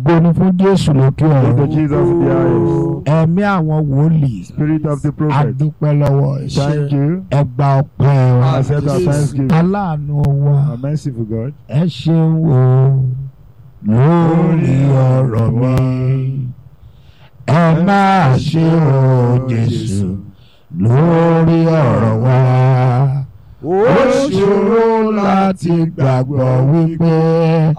ògo ni fún jésù lókè Thank you, ọ̀run Jesus in the highest. ẹ̀mí àwọn wòlíì Spirit of the prophet. adúpẹ́ lọ́wọ́ ẹ̀. Thank you. ẹ gba ọpẹ́ wa Accept our thanksgiving. aláàánú wa Our merciful God. ẹ ṣeun o lórí ọ̀rọ̀ mi ẹ máa ṣe o jésù lórí ọ̀rọ̀ wa ó ṣòro láti gbàgbọ́ wípé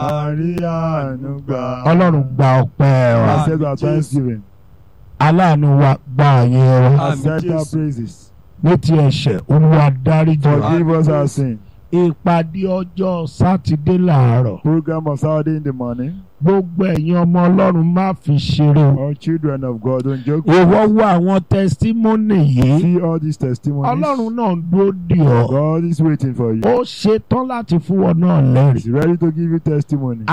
Àríyànú gbà. ọlọ́run gba ọpẹ́ wa Accept our thanksgiving. aláàánú wa gba àyè wa Accept our praises. ní ti ẹ̀ṣẹ̀ olúwa dáríjì wa Forgive us our sin. ìpàdé ọjọ́ sátidé làárọ̀ Program of Saturday in the morning. gbogbo ẹ̀yin ọmọ ọlọ́run má fi ṣeré o All children of God don't joke. ìwọ wo àwọn tẹsítímọ́nì yìí See all these testimonies. ọlọ́run náà ń dúró dì ọ́ God is waiting for you. ó ṣetán láti fún ọ náà lẹ́rìí He's ready to give you testimony.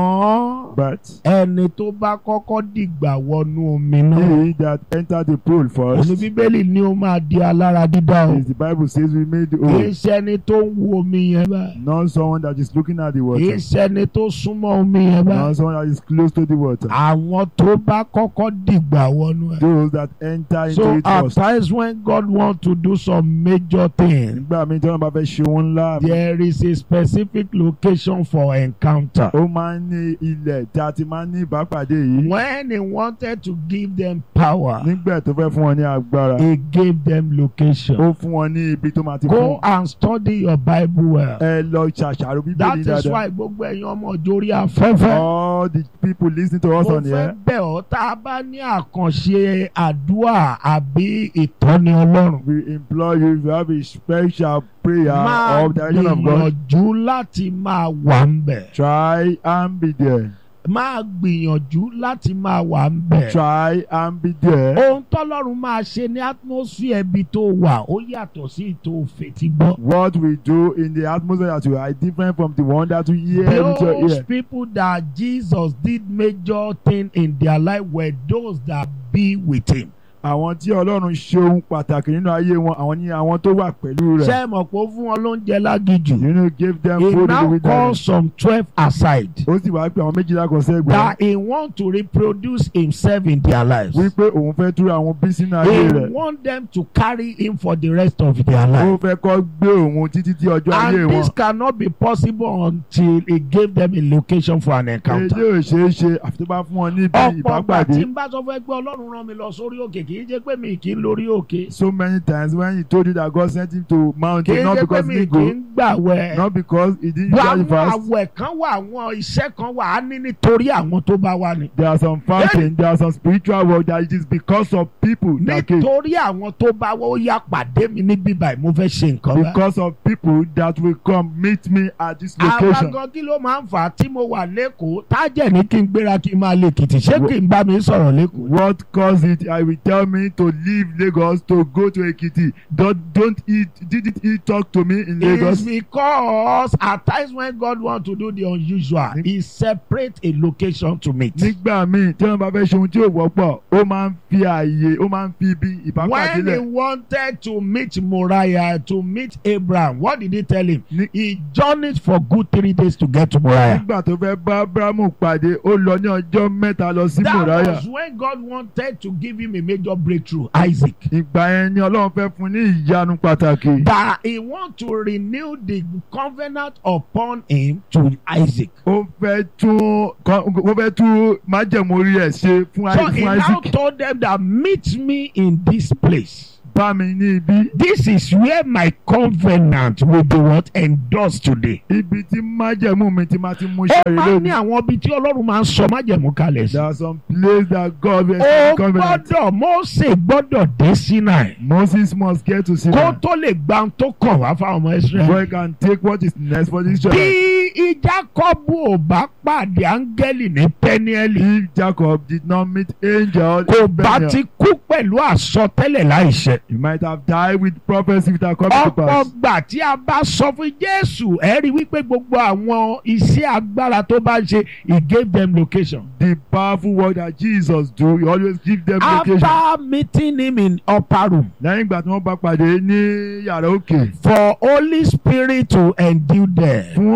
àmọ́ But ẹni tó bá kọ́kọ́ dìgbà wọnú omi náà he that entered the pool first, òní bíbélì ni ó máa di alára dídá o is the Bible says we made the kì í oath. ṣe ẹni tó ń wo omi yẹn báyìí Not someone that is looking at the kì í water. ṣe ẹni tó súnmọ́ omi yẹn báyìí Not someone that is close to the water. àwọn tó bá kọ́kọ́ dìgbà wọnú ẹ̀. Those that enter into So it at first. times when God wants to do some major thing, Nígbà míì tí wọ́n bá fẹ́ ṣe ohun ńlá, there is a specific location for encounter. ó máa ń ní ilẹ̀ tí a ti máa ń ní ìbápàdé yìí. When he wanted to give them power, Nígbà tó fẹ́ fún wọn ní agbára, he gave them location. ó fún wọn ní ibi tó máa ti Go fún. and study your Bible well. Ẹ lọ ṣàṣàrò That bíbélì is dáadáa. why gbogbo ẹ̀yin ọmọ ìjórí afẹ́fẹ́. All the people listening to us Mo on fẹ́ here, bẹ̀ ọ́ tá a bá ní àkànṣe àdúrà àbí ìtọ́ni Ọlọ́run. we implore you if you have a special prayer Máa of the direction of God, gbìyànjú láti máa wà ń bẹ̀. try and be there. máa gbìyànjú láti máa wà ń bẹ̀. Try and be there. ohun tọ́lọ́run máa ṣe ní atmosphere ibi tó wà ó yàtọ̀ sí ètò òfètí gbọ́. What we do in the atmosphere that you are is different from the one that you hear with your those ear. people that Jesus did major thing in their life were those that be with him. Àwọn tí Ọlọ́run ṣe ohun pàtàkì nínú ayé wọn, àwọn ní àwọn tó wà pẹ̀lú ṣé rẹ̀. ẹ mọ̀ pé ó fún wọn lóúnjẹ lágìjù. You know, give them he food in the now calls wilderness. some twelve aside Ó sì wá pé àwọn méjìlá kan sẹ́gbẹ̀ẹ́. that he want to reproduce himself in their lives. Wípé òun fẹ́ túra àwọn bí sínú ayé he rẹ̀. want them to carry him for the rest of their Ó life. fẹ́ kọ́ gbé òun títí tí ọjọ́ ayé And wọn. this cannot be possible until he gave them a location for an Èyí encounter. ò ṣeé ṣe àfi tó bá fún wọn níbi ọ̀pọ̀ ọgbà ìbápàdé. tí n bá sọ fún ẹ pé ọlọ́run rán mi lọ sórí òkè kì í jẹ́ pé mi kì í lórí òkè. So many times when he told you that God sent him to kì í mountain not jẹ́ pé because mi he kì í didn't go, gbàwẹ̀. not because he didn't Bọ́ usually àwọn fast. àwẹ̀ kan wà àwọn iṣẹ́ kan wà á ní nítorí àwọn tó bá wà ní. There are some fasting, there are some spiritual work that it is because of people that came. nítorí àwọn tó bá wà ó yá pàdé mi ní bíbá mo fẹ́ ṣe nǹkan bá. Because of people that will come meet me at this àwa location. gan kí ló máa ń fà á tí mo wà lẹ́kọ̀ọ́ tájẹ̀ ní kí n gbéra kí n máa lè kìtì ṣé kí n bá mi sọ̀rọ̀ lẹ́kọ̀ọ́. What caused it? I will tell me to leave Lagos to go to Ekiti. Don't don't eat. Didn't he talk to me in It's Lagos? because at times when God want to do the unusual, he separate a location to meet. Nígbà míì tí wọ́n bá fẹ́ ṣe ohun tí ò wọ́pọ̀, ó máa ń fi ààyè, ó máa ń fi ibi ìbápàdé When he lẹ̀. wanted to meet Moriah, to meet Abraham, what did he tell him? Ní- He journeyed for good three days to get to Moriah. Nígbà tó fẹ́ bá Abrahamu pàdé, ó lọ ní ọjọ́ mẹ́ta lọ sí That Mòráyà. was when God wanted to give him a major breakthrough, Isaac. Ìgbà yẹn ni Ọlọ́run fẹ́ fún ní ìyanu pàtàkì. That he want to renew the covenant upon him to Isaac. Ó fẹ́ tún ó fẹ́ tún májẹ̀mú orí ẹ̀ ṣe fún So Isaac. he fún now Isaac. told them that meet me in this place. Bá mi ní ibi. This is where my covenant will be what endorsed today. Ibi tí májẹ̀mú mi ti máa ti mú Ó ṣẹ́rí máa ń ní lónìí. àwọn ibi tí Ọlọ́run máa ń sọ májẹ̀mú kalẹ̀ sí. There are some places that God will Ó establish covenant. gbọ́dọ̀ Mósè gbọ́dọ̀ dé Sinai. Moses must get to Kó Sinai. tó lè gba ohun tó kàn wá fáwọn ọmọ Before Israẹli. he can take what is next for this Bí children. Jákọ́bù ò bá pàdé áńgẹ́lì ní Pẹ́niẹ́lì, If Jacob did not meet angel, kò bá Peniel, ti kú pẹ̀lú àsọtẹ́lẹ̀ láìṣẹ. he might have died with prophecy without coming to ọ̀pọ̀ pass. gbà tí a bá sọ fún Jésù ẹ rí wípé gbogbo àwọn iṣẹ́ agbára tó bá ń ṣe he gave them location. The powerful work that Jesus do, he always give them location. after meeting him in upper room Lẹ́yìn ìgbà tí wọ́n bá pàdé ní yàrá òkè for Holy Spirit to endue there fún ẹ̀mí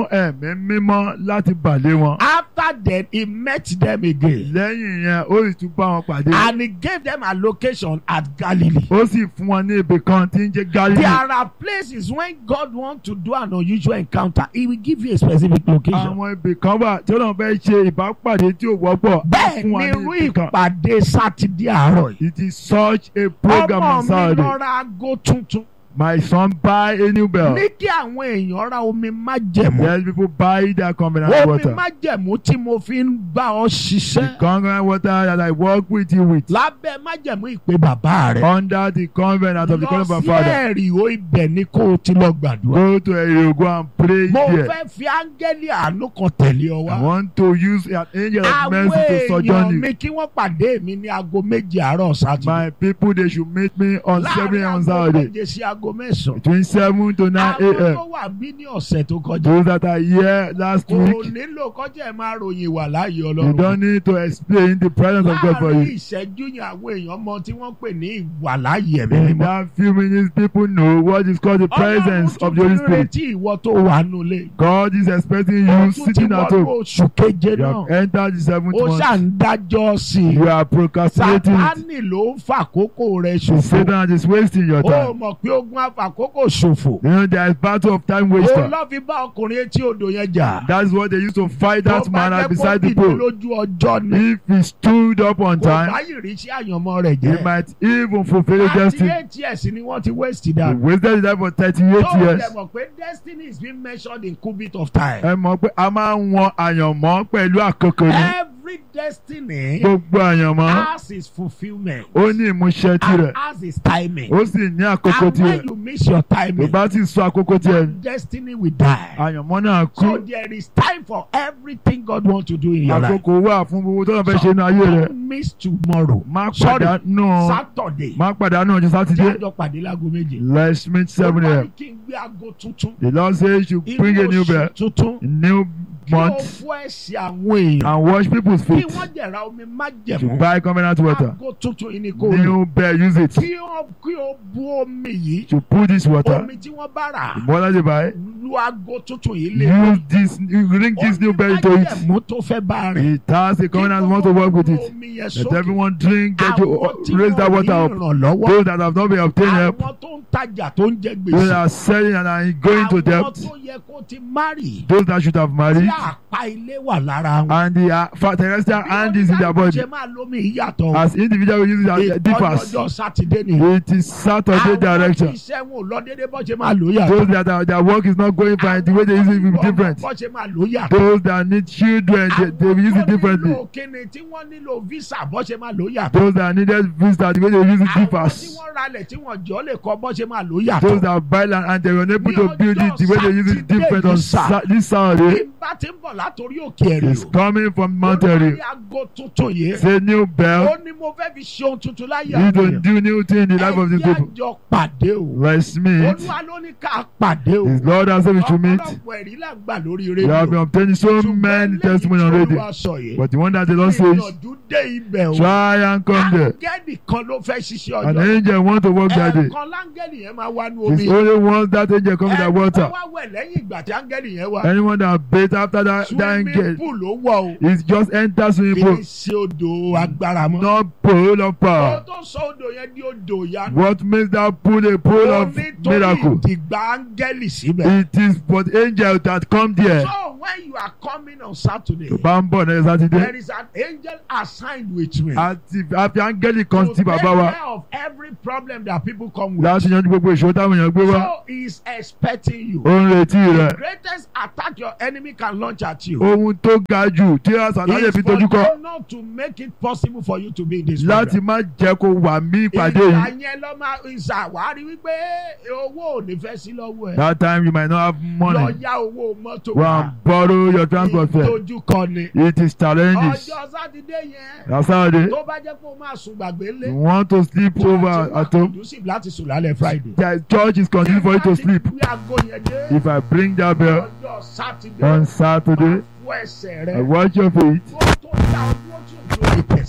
ẹ̀mí mímọ́ láti bàlé wọn. After that, he met them again. lẹ́yìn yẹn ó sì tún bá wọn pàdé. And he gave them a location at Galilee. ó sì fún wọn ní ibì kan tí ń jẹ́ Galilee. There are places when God wants to do an unusual encounter, He will give you a specific location. àwọn ibì kan wà tí Ọlọ́run fẹ́ ṣe ìbápàdé tí ò wọ́pọ̀. á Bẹ́ẹ̀ fún wa ni ní irú ibì kan. ìpàdé Sátidé àárọ̀ yìí. It is such a program Ọmọ on mi Saturday. lọ ra aago tuntun. My son buy a new bell. Ní kí àwọn èèyàn ra omi májẹ̀mú. Yes, people buy their covenant Omi water. májẹ̀mú tí mo fi ń bá ọ The ṣiṣẹ́. covenant water that I work with you with. Lábẹ́ májẹ̀mú ìpè bàbá rẹ̀. Under the covenant of the Lọ covenant of sí my father. ẹ̀rì o ibẹ̀ ni kó o ti lọ gbàdúrà. Go to a go and pray Mo there. fẹ́ fi áńgẹ́lì àánú kan tẹ̀lé ọ I wá. want to use an angel of Àwọn mercy to èèyàn sojourn you. mi kí wọ́n pàdé mi ní aago méje àárọ̀ Sátidé. My people, they should meet me on 7 Láàárín a.m. on aago Saturday. méje sí aago mẹ́sàn-án. Between 7 to 9 Àwọn a.m. tó wà bí ní ọ̀sẹ̀ tó kọjá. Those that are here last Kò week, nílò kọjá ẹ̀ máa ròyìn wà láàyè you Ọlọ́run. don't need to explain the presence of God for Láàárín you. ìṣẹ́jú yẹn àwọn èèyàn mọ tí wọ́n pè ní ìwà láàyè ẹ̀mí In mímọ́. that few minutes, people know what is called the presence Ọlọ́run of the Holy tún ti Spirit. retí ìwọ tó wà nulẹ̀. God is expecting Ó you tún ti sitting at wọnú home. oṣù keje You have náà. entered the seventh Ó ṣà month. ń dájọ́ sí i. You are procrastinating it. Sátánì ló ń fàkókò rẹ̀ The ṣòfò. Satan is wasting your Ó time. mọ̀ pé ogun àfàkókò ṣòfò. You know, there is battle of time Ó waster. lọ́ fi bá ọkùnrin etí odò yẹn jà. That's what they used to fight that Tó bá man jẹ́ at kó beside the dìde pool. lójú ọjọ́ ni. If he stood up on Kò time, bá yìí rí sí àyànmọ́ rẹ̀ he jẹ́. might even fulfill his Thirty destiny. eight years ni wọ́n ti waste He dànù. wasted his life for thirty-eight Tó years. dẹ̀ mọ̀ pé destiny is being measured in cubit of time. Ẹ mọ̀ pé a máa ń wọn àyànmọ́ pẹ̀lú àkókò ni. Every destiny Gbogbo àyànmọ́ has its fulfilment. ó ní ìmúṣẹ tirẹ̀. And has its timing. Ó sì ní àkókò And when tirẹ̀. you miss your Tó timing, bá ti sọ àkókò tiẹ̀ that destiny will die. àyànmọ́ náà kú. So there is time for everything God wants to do in your life. Àkókò wà fún gbogbo tó lọ fẹ́ ṣe inú ayé rẹ̀. Don't miss tomorrow. Má Sorry, pàdánù Saturday. má pàdánù ọjọ́ Tí sátidé. àjọ pàdé láago méje. Let's meet seven Olúwa a.m. ní kí n gbé aago tuntun. The Lord says you Inú bring a new oṣù bell, tuntun. a new Kí o month, fún ẹ̀sìn àwọn èèyàn. and wash people's Kí feet. wọ́n jẹ̀ra omi To májẹ̀mú. buy covenant water. Aago tuntun yìí ni kò lò. New bell, use it. Kí o kí o bu omi yìí. To put this water. Omi tí wọ́n bá rà. The water they buy. Lu aago tuntun yìí lé. Use this, you bring this new bell into it. Májẹ̀mú tó fẹ́ bá rìn. It has a covenant want to work with it. Omi yẹn Let sókè. everyone drink, get Àwọn tí to raise that wọ́n water ní up. ìrànlọ́wọ́. Those that have not been obtained help, Àwọn tó ń tajà tó ń jẹ those that gbèsè. are selling and are going to Àwọn debt, tó yẹ kó ti márì. those that should have Tí married, àpá ilé wà lára wọn. and the uh, fa- terrestrial hand is in their body. ṣe máa lómi ìyàtọ̀. As individual we use it as Ìtọ́jú differs. ọjọ́ Sátidé ni. It is Saturday Àwọn tí direction. iṣẹ́ wọn ò lọ déédéé bọ́ ṣe máa lò yàtọ̀. Those that are, their work is not going fine, the way they use it will be different. Bọ́ ṣe máa lò yàtọ̀. Those that need children, they, they will use it differently. Àwọn tó nílò kíni tí wọ́n nílò visa bọ́ ṣe máa lò yàtọ̀. Those that needed visa, the way they use it Àwọn tí differs. wọ́n ralẹ̀ tí wọ́n jọ lè kọ́ bọ́ ṣe máa lò Those yàtọ̀. that buy land and they were unable Ní to build it, the way they use it ọjọ́ different on Sátidé sa- this Saturday. Bí n bá ti ń bọ̀ látòrí òkè ẹ̀rì It's o. coming from Mount Olúwa Eri. ní aago tuntun yìí. It's a new Ó bell. ní mo fẹ́ fi ṣe ohun tuntun láyé You àwọn don't èèyàn. do new thing in the life of these Ẹ jẹ́ people. àjọ pàdé o. Let's meet. Olúwa ló ní ká pàdé o. His Lord has said we should meet. Ọ̀pọ̀lọpọ̀ ẹ̀rí là ń gbà lórí We have been rédíò. obtaining so many testimonies on radio. But the one that the Lord says, Ìyànjú dé ibẹ̀ o. try and come there. Áńgẹ́lì kan ló fẹ́ ṣiṣẹ́ An ọjọ́. angel want to work that day. Ẹ̀ẹ̀kan láńgẹ́lì yẹn máa wá ní omi. It's only once that angel come with that Ẹ̀ẹ̀kan water. wá wẹ̀ lẹ́yìn ìgbà tí áńgẹ́lì yẹn wá. Anyone that bathe after that, that Swimming angel, pool ló wọ̀ o. is just enter swimming Kì pool. í ṣe odò agbára mọ́. Not pool of Ó power. tó sọ odò yẹn di odò ìyanu. What makes that pool a pool Ó of nítorí miracle? ìdìgbà áńgẹ́lì síbẹ̀. It is but angel that come there. So when you are coming on Saturday, Tó bá ń bọ̀ ní Sátidé. there is an angel assigned with me. Àti àfi áńgẹ́lì kan to sí take bàbá wa care of every problem that people come with. láti yanjú gbogbo ìṣòro táwọn èèyàn gbé wá. So he is expecting you. Ó ń retí The rẹ̀. greatest attack your enemy can launch at you Ohun tó ga jù tí àṣàlá lè is fi for dojú kọ them not to make it possible for you to be in this láti program. má jẹ́ kó wà mí ìpàdé Ìgbà yìí. yẹn lọ máa ìṣàwárí wípé owó ò ní fẹ́ sí lọ́wọ́ ẹ̀. That time you might not have Lọ money. yá owó mọ́tò Go wá. and borrow your transport fare. Ìtọ́jú kan ni. It is challenges. Ọjọ́ Sátidé yẹn. That's Saturday. Tó bá jẹ́ pé o máa sùn gbàgbé lé. You want to sleep over at home. conducive láti sùn lálẹ́ Friday. The church is continuing for you to sleep. Bí aago yẹn dé. If I bring that bell Ọjọ́ Sátidé. on Saturday, Fún ẹsẹ̀ I rẹ̀. watch your feet. Tó tó dá ọdún tó tó lè tẹ̀sí.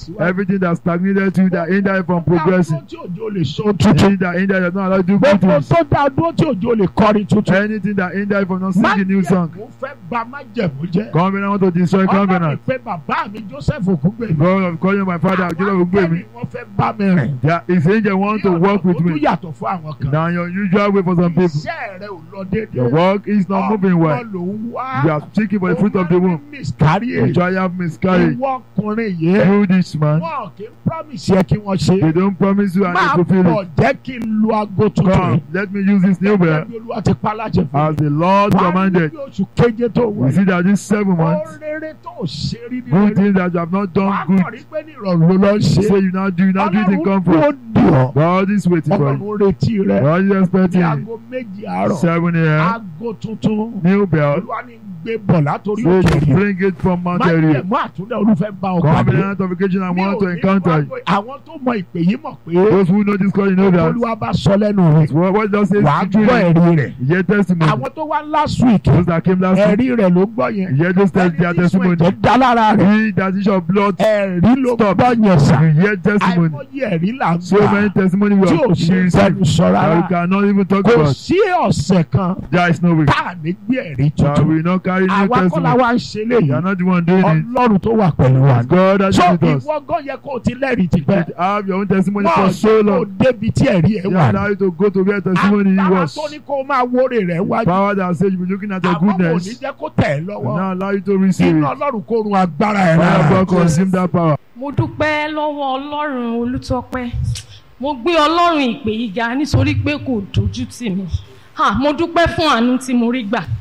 tẹ̀síwájú. Everything that stagnated you, that hindered you from progressing. Gbogbo tí òjò lè so tuntun. Anything that hindered you from not allowed to do good Gbogbo things. tó dá dúró tí òjò lè kọrin tuntun. Anything that hindered you from not singing new song. Májẹ̀mú fẹ́ bà májẹ̀mú jẹ́. Covenant want to destroy Ọlọ́run covenant. pé bàbá mi Joseph Ògúngbèmí. God of calling my father, Jesus will gbé mi. Wọ́n fẹ́ bá mi rìn. That his angel want to work with Ó tún me. yàtọ̀ fún àwọn kan. Now your usual way for some people. Iṣẹ́ rẹ̀ ò lọ déédéé. Your work is not moving well. Ọmọ ló ń wá. You are seeking for the fruit of the womb. Miscarriage. You try have miscarriage. Ìwọ ọkùnrin yìí. You this man. Wọ́n kì í promise yẹ kí wọ́n ṣe. They don't promise you and Máa they fulfill bọ̀ it. jẹ́ kí n lu aago tuntun. Come, let me use this new bell Gẹ́gẹ́ bí Olúwa ti pa láṣẹ fún as the Lord Wàá rí commanded. bí oṣù keje tó We wọ̀. see that these seven months, Ó rere tó ṣe rí ní good rere. things that you have not Wàá done kàn good. rí pé ní ìrọ̀rùn ló lọ ń Say ṣe. you now do, you now do it in Ọlọ́run comfort. dúró dì ọ́. God is waiting for you. Ọlọ́run retí rẹ̀. God is Ní expecting you. aago méjì àárọ̀. Seven a.m. Aago tuntun. New bell. Olúwa ní gbé bọ̀ látòrí Say òkè to rí. bring it from Mount Area. Májẹ̀mú àtúndẹ̀ olúfẹ́ bá ọ pàdé. Covenant of occasion I Mi ò want to ní encounter wá you. pé Àwọn tó mọ ìpè yìí mọ̀ pé Those who know this calling know that. Olúwa bá sọ lẹ́nu rẹ̀. What, what does it Wàá say? gbọ́ Truly, ẹ̀rí rẹ̀. you hear testimony. Àwọn tó wá last week. Those that came last week, Ẹ̀rí rẹ̀ ló gbọ́ yẹn. you hear those tes- their Ẹni tí sùn testimony. ẹ̀jẹ̀ dá lára rẹ̀. He that is of blood, Ẹ̀rí ló Stop. gbọ́ yẹn sà. you hear testimony. Àìmọye ẹ̀rí là ń So many gbà. testimony we Tí ò have ṣe received fẹ́nu sọ that we rárá. cannot even talk Kò about. sí ọ̀sẹ̀ kan There is no way tá à ní gbé ẹ̀rí that tuntun. we not carry new Àwa kọ́ la testimony. wá ń ṣe You are léyìí. not the one doing it. Ọlọ́run tó wà pẹ̀lú wa. It's God that So is with us. ìwọ gan yẹ kó o ti lẹ́rìí ti pẹ́. You have your own testimony Wọ́n for so kò long. débi tí ẹ̀rí ẹ̀ They wà. allow you to go to where testimony Agbára was. tó ní kó o máa wórè rẹ̀ wájú. Power that says you be looking at your Àwọn kò ní goodness. jẹ́ kó tẹ̀ ẹ́ And lọ́wọ́. now allow you to receive Iná it. Ọlọ́run kó run agbára ẹ̀ Fire of rárá. God consume that power. mo dúpẹ́ lọ́wọ́ ọlọ́run olùtọ́pẹ́ mo gbé ọlọ́run ìpè yìí ga nítorí pé kò dojú tì mí Ha, mo dúpẹ́ fún àánú tí mo rí gbà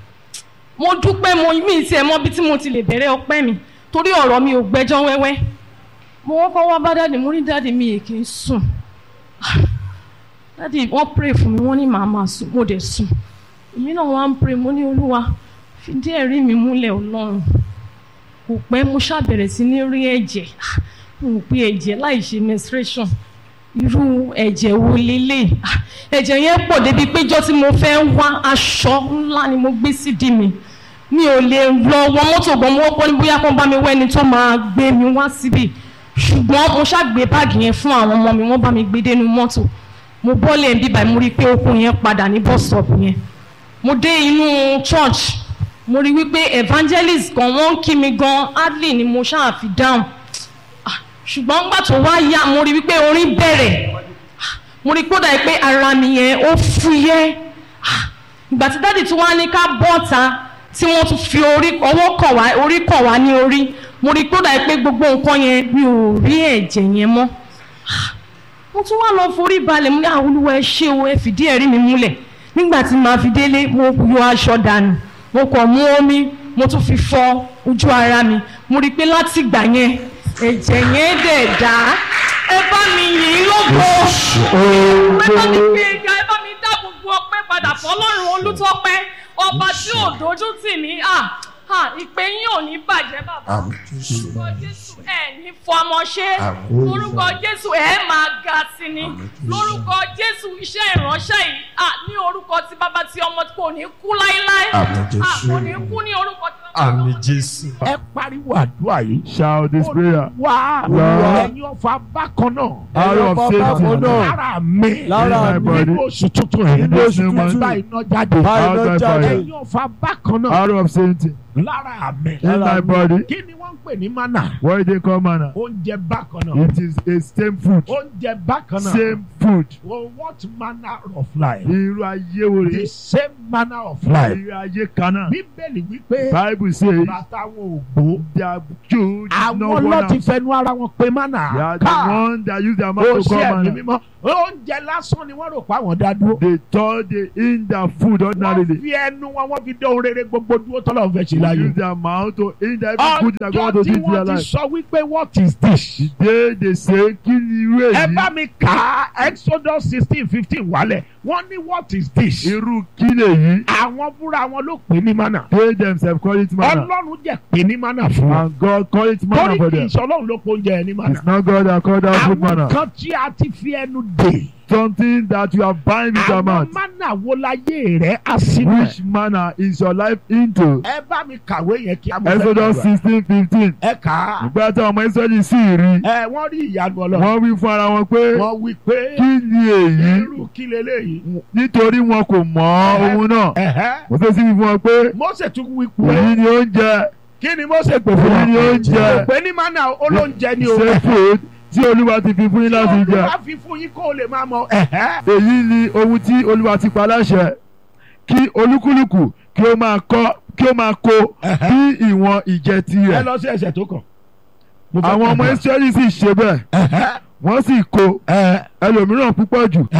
mo dúpẹ́ mo mí tiẹ̀ mọ́ bí tí mo ti lè bẹ̀rẹ̀ ọpẹ́ mi torí ọ̀rọ̀ mi ò gbẹ́jọ́ wẹ́wẹ́ mo kọ́kọ́ wá bá dáàdì mo rí dáàdì mi èkì ń sùn Ah, dáàdì wọ́n pray fún mi wọ́n ní màá máa sùn mo dẹ̀ sùn èmi náà wá ń pray mo ní olúwa fìdí ẹ̀rí mi múlẹ̀ ọlọ́run kò pẹ́ mo ṣàbẹ̀rẹ̀ sí ní rí ẹ̀jẹ̀ Ah, mo rò pé ẹ̀jẹ̀ láì ṣe menstruation irú ẹ̀jẹ̀ wo lélẹ̀ Ah, ẹ̀jẹ̀ yẹn pọ̀ débi péjọ tí mo fẹ́ wá aṣọ ńlá ni mo gbé sídìí mi mi ò lè lọ wọ mọ́tò gan mo wọ́pọ̀ ní bóyá kán bá mi wẹ́ni tó máa gbé mi wá síbì ṣùgbọ́n mo ṣàgbé báàgì yẹn fún àwọn ọmọ mi wọ́n bá mi gbé dénú mọ́tò mo bọ́lẹ̀ ń bíbá mo rí i pé okùn yẹn padà ní bus stop yẹn mo dé inú church mo rí wípé evangelist kan wọ́n ń kí mi gan hardly ni mo ṣáà fi dáhùn Ah, ṣùgbọ́n nígbà tó wá yá mo rí wípé orin bẹ̀rẹ̀ Ah, mo rí kódà pé ara mi yẹn ó fúyẹ́ Ah, ìgbà tí dáàdì tí wọ́n á ní ká bọ́ta tí wọ́n tún fi orí ọwọ́ kàn wá orí kàn wá ní orí mo rí kódà pé gbogbo nǹkan yẹn mi ò rí ẹ̀jẹ̀ yẹn mọ́ Ah, mo tún wá lọ forí balẹ̀ mo ní àwọn olúwa ẹ ṣé o ẹ fìdí ẹ̀rí mi múlẹ̀ nígbà tí màá fi délé mo yọ aṣọ dànù mo kàn mú omi mo tún fi fọ ojú ara mi mo rí i pé láti ìgbà yẹn ẹ̀jẹ̀ yẹn dẹ̀ dá ẹ bá mi yìn ín lógo ẹ bá mi gbé ga ẹ bá mi dá gbogbo ọpẹ́ padà fọ́lọ́run olùtọ́pẹ́ ọba tí ò dojú tì mí à à ìpè yín ò ní bàjẹ́ bàbá Àmín Jésù. orúkọ jésù ẹ ní fọmọ ṣe Àmín. lórúkọ jésù ẹ máa ga sí ni Àmín Jésù. lórúkọ jésù iṣẹ́ ìránṣẹ́ yìí à ní orúkọ tí bàbá tí ọmọ kò ní kú láéláé Àmín à Jésù. kò ní kú ní orúkọ tí bàbá Àmín Jésù. Ẹ pariwo àdúrà yìí. Shout this prayer. Wá Lord. ẹ̀yin ọ̀fà bákan náà. Out of Satan. Lára mi. Lára Nínú mi. oṣù tuntun yìí. Nínú oṣù tuntun. Bá iná jáde. Out by fire. Ẹ̀yin ọ̀fà bákan náà. Out of Satan. Lára mi. In my body. Kí ni wọ́n ń pè ní mánà? What they call manna. Oúnjẹ bákan náà. It is a same food. Oúnjẹ bákan náà. Same food. Well, what manner of life? Irú ayé wo The rè? same manner of life. Irú ayé kan náà. Bíbélì wípé Bible says bàtà wọn ò gbó. their children Àwọn no one ló ti out. fẹnu ara wọn pé They mánà. are the one that use their ó mouth to ṣe call ẹ̀mí manna. mímọ́ oúnjẹ lásán ni wọ́n rò pé àwọn dá dúró. They thought they in their food wọ́n ordinarily. fi ẹnu wọn wọ́n fi dé ohun rere gbogbo dúró tọ́lọ̀ fẹ́ ṣe láyé. Use their mouth to in their every good that God ọjọ́ to tí do in their wọ́n ti life. sọ wípé what is this. The day they say kí ni irú ẹ bá èyí? mi kà á exodus sixteen fifteen wálẹ̀ wọ́n ní what is this. Irú kí lèyí? àwọn fúnra wọn ló pè ní mánà. They themselves call it manna. ọlọ́run jẹ́ pè ní mánà fún wọn. And God call it manna torí for kì í them. ṣe ọlọ́run ló pọ̀ oúnjẹ ẹ̀ ní mánà. It's not God that called that food àwọn manna. kan tí a ti fi ẹnu dè something that you are buying with your àwọn mouth. mánà wo láyé rẹ̀ á sínú ẹ̀. Which manner is your life into? ẹ bá mi kàwé yẹn kí a mọ̀ fẹ́ Exodus gbàdúrà. sixteen fifteen. ẹ kà á. Nígbà tí àwọn ọmọ Ísírẹ́lì sì rí, ẹ wọ́n rí ìyanu ọlọ́run. wọ́n wí fún ara wọn pé wọ́n wí pé kí ni èyí? irú kí leléyìí. Nítorí wọn kò mọ ohun náà. Ẹ̀hẹ́. Mose sì wí fún wọn pé Mósè tún wí pé èyí ni oúnjẹ kí ni Mósè pè fún èyí ni wọn. oúnjẹ pé ní mánà olóúnjẹ ni o. ṣe food tí Olúwa ti fi fún yín láti jẹ. Olúwa fi fún yín kó o lè máa mọ. Ẹ̀hẹ́. èyí ni ohun tí olúwa ti pa láṣẹ kí olúkúlùkù kí ó máa kọ kí ó máa kó bí ìwọ̀n ìjẹ ẹ tirẹ̀. lọ sí ẹsẹ̀ tó kàn. Mo fẹ́ àwọn ọmọ gbàdúrà. israẹli sì ṣe bẹ́ẹ̀ Ẹ̀hẹ́. wọ́n sì kó Ẹ̀hẹ́. ẹlòmíràn púpọ̀ jù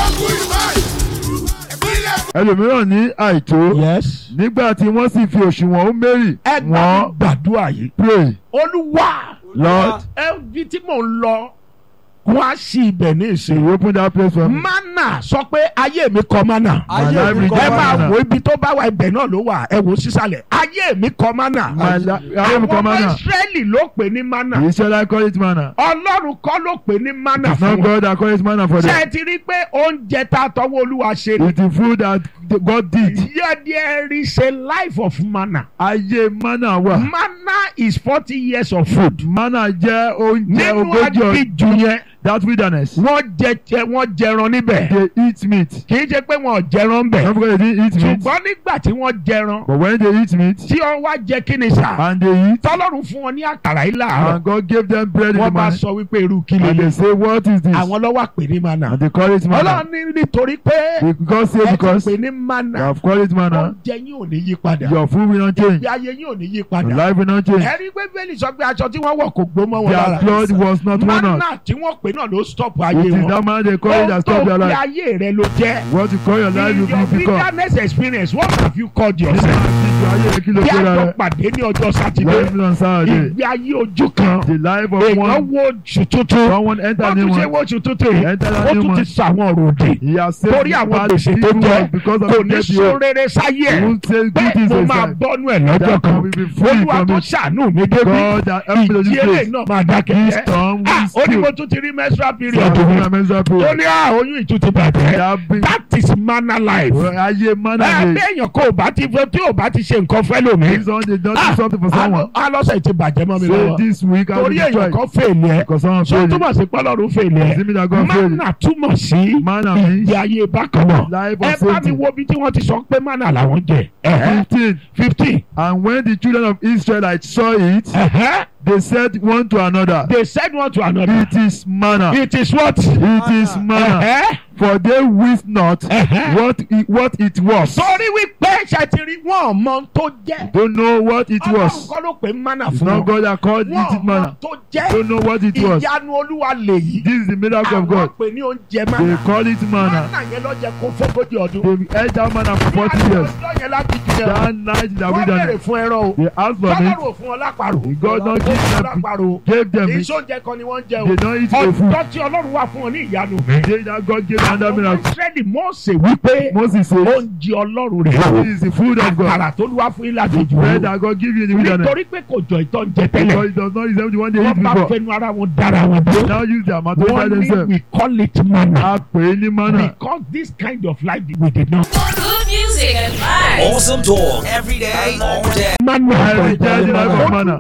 ẹlòmíràn ní àìtó Yes. nígbà tí wọ́n sì fi òṣùwọ̀n Hómérì ẹ gbà wọ́n mí gbàdúrà yìí. pray Olúwa Lord ẹbí tí mò ń lọ wọ́n á sí ibẹ̀ ní you ìsìn. open that place for me. Mánà sọ pé ayé mi kọ mánà. My life ẹ require máa manna. wo ibi tó bá wà ibẹ̀ náà ló wà ẹ wò sísàlẹ̀ ayé mi kọ mánà. My li- ayé mi àwọn kọ ọmọ manna. Ísírẹ́lì ló pè ní mánà. the Israelite call it manna. Ọlọ́run kọ́ ló pè ní mánà it's not fún wọn. God that call it manna for ṣé them. ẹ ti rí i pé oúnjẹ tá a tọwọ́ Olúwa ṣe ni. it's the food that God did. Yeah, there is a life of manna. ayé manna wà. Manna is forty years of food. manna jẹ́ oúnjẹ Nínú ogójì ọdún. aginjù yẹn, that wilderness. wọ́n jẹ jẹ wọ́n jẹran níbẹ̀. they eat meat. Kì í ṣe pé wọn ò jẹran bẹ̀. not because they didn't eat meat. Ṣùgbọ́n nígbà tí wọ́n jẹran, but when they eat meat tí wọ́n wá jẹ kí ni sà? and they eat Tọ́lọ́run fún wọn ní àkàrà yìí láàárọ̀. and God gave them bread in the Wọ́n bá morning sọ wípé irú kí and they lélẹ̀. say what is this Àwọn lọ́wọ́ pè ní manna. and they call it manna. Ọlọ́run ní nítorí pé They- God say ẹ ti because pè ní you manna. have called it manna Oúnjẹ yín ò ní yí padà. your food will not change Ìgbé ayé yín ò ní yí your padà. life will not change Ẹ̀rí pé Bẹ́ẹ̀lì sọ pé aṣọ tí wọ́n wọ̀ kò gbó mọ́ wọn their lára. blood was not worn out. Manna tí wọ́n pè náà ló stop it ayé is wọn. that man they call it Ohun that tó stop their fi life. ayé rẹ ló jẹ́. what you call your life In you your will become. wilderness experience what have you called nígbà yourself? tí ayé rẹ kí ló Bí gbéra àjọ rẹ pàdé ní ọjọ́ Sátidé, life on Saturday ìgbé ayé ojú kan, the life of èèyàn one wo oṣù tuntun, someone enter wọ́n new tún ṣe one wo oṣù tuntun yìí, enter ó that new tún ti one sọ àwọn ọ̀rọ̀ òdì. he has saved Torí àwọn bad gbèsè tó people jẹ́, because of kò the ní debt he sún owed. rere sáyé he ẹ̀. won't say good Bẹ́ẹ̀ things mo to his máa life bọ́nú ẹ̀ lọ́jọ́ that kan. can be free Olúwa from tó it ṣàánú mi débi. God that help me to Ìjì this eléyìí place náà máa dákẹ́ this jẹ́. storm Ah, will ó ní mo still tún ti rí menstrual period so mi. I menstrual Ó period ní à oyún ìtú ti bàjẹ́. that be That is manna life. ayé manna Ẹ dey béèyàn kò bá ti fẹ́ tí ò bá ti ṣe nǹkan fẹ́ lómi. this one they don Ah, do something for someone alọ́sẹ̀ ti bàjẹ́ mọ́ mi so lọ́wọ́. this week I will Torí destroy èèyàn kan fèèlì ẹ̀. because someone So fail it túmọ̀ sí pọ́lọ́run fèèlì ẹ̀. see me that God fail it Manna túmọ̀ sí manna means ìgbé ayé bákan náà. life Ẹ of bá mi safety wo ibi tí wọ́n ti sọ pé manna làwọn jẹ. Ẹ̀hẹ́. fifteen Fifteen. and when the children of Israelites saw it Ẹ̀hẹ́. they said one to another They said one to another. it is manna It is what? it is manna Ẹ̀hẹ́. for they wist not Ẹ̀hẹ́. what it, what it was Torí wípé ṣètìrí wọn ò mọ ohun tó jẹ́. don't know what it Ọlọ́run was kọ́ ló pè manna it's fún not wọn. God that called Wọ́n it ò mọ manna ohun tó jẹ́. don't know what it was Ìyanu Olúwa lèyí. this is the miracle of Àwọn God pè ní oúnjẹ they manna. call it manna Manna yẹn ló jẹ kó fógójì ọdún. they ate that manna for forty Ní years ọjọ́ yẹn láti jù yẹn. that night in the Wọ́n bèrè wilderness fún ẹran o. they asked for meat Tọ́lọ́run ò fún ọ lápàrò. God don Ó give fún ọ them lápàrò. gave them meat Ìṣóúnjẹ kan ni wọ́n ń jẹ o. they don eat the food Ọjọ́ tí Ọlọ́run wà fún ọ ní ìyanu. they that God gave another Àwọn miracle Ísírẹ́lì Mósè wípé Moses said oúnjẹ Ọlọ́run rẹ̀ o. this is the food of God Àkàrà tó wá fún ilé àjèjì bread o. that God give you in the wilderness Nítorí pé kò jọ ìtọ́ ń jẹ because tẹ́lẹ̀. it does not resemble the one they eat Wọ́n bá before fẹnu ara wọn dára wọn they dé. now use their mouth to Wọ́n feed ní themselves we call it manna. a pè é ní manna Because this kind of life we did not. Good music and vibes. Awesome talk every day, all day. Manna. Every day the life of manna.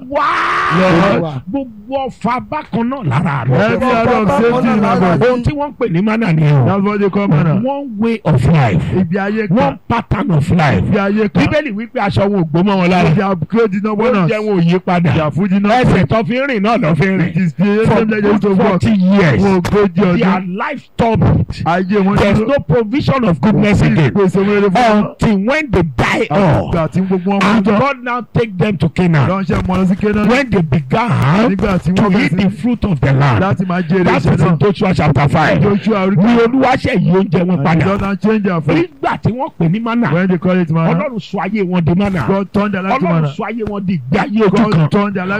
Wá Lord. gbogbo ọfà bákan náà lára rẹ̀. every area of safety in my body Ohun tí wọ́n ń pè ní manna ni o. that's what they call manna One way of life. ibi ayé kan One pattern of life. ibi ayé kan Bíbélì wípé aṣọ wọn ò gbó mọ́ wọn lára. their clothes did not burn Oúnjẹ out wọn ò yí padà. their food did not Ẹsẹ̀ tó fi ń rìn náà lọ́ fi ń it rìn. is the For same like they used to good work forty years. fún ogójì Their ọdún life stopped. ayé wọn There is dúró no provision of goodness again. ìpèsè wọn lè fún wọn Until when they die àwọn off. ìgbà tí gbogbo wọn kú And tán God now take them to Canaan. lọ́nṣẹ́ mọ́ lọ sí Kénáánì When they began nígbà tí to wọ́n eat the bẹ̀rẹ̀ sí fruit of the land. láti máa jèrè That iṣẹ́ is náà in Joshua chapter five. Joshua orí Ní Olúwa ṣe yí oúnjẹ wọn and padà. God now change their food Nígbà tí wọ́n pè ní manna. when they call it manna Ọlọ́run sọ ayé wọn di manna. God turn their life to Ọlọ́run manna sọ ayé wọn di ìgbé ayé ojú kan. God turn their life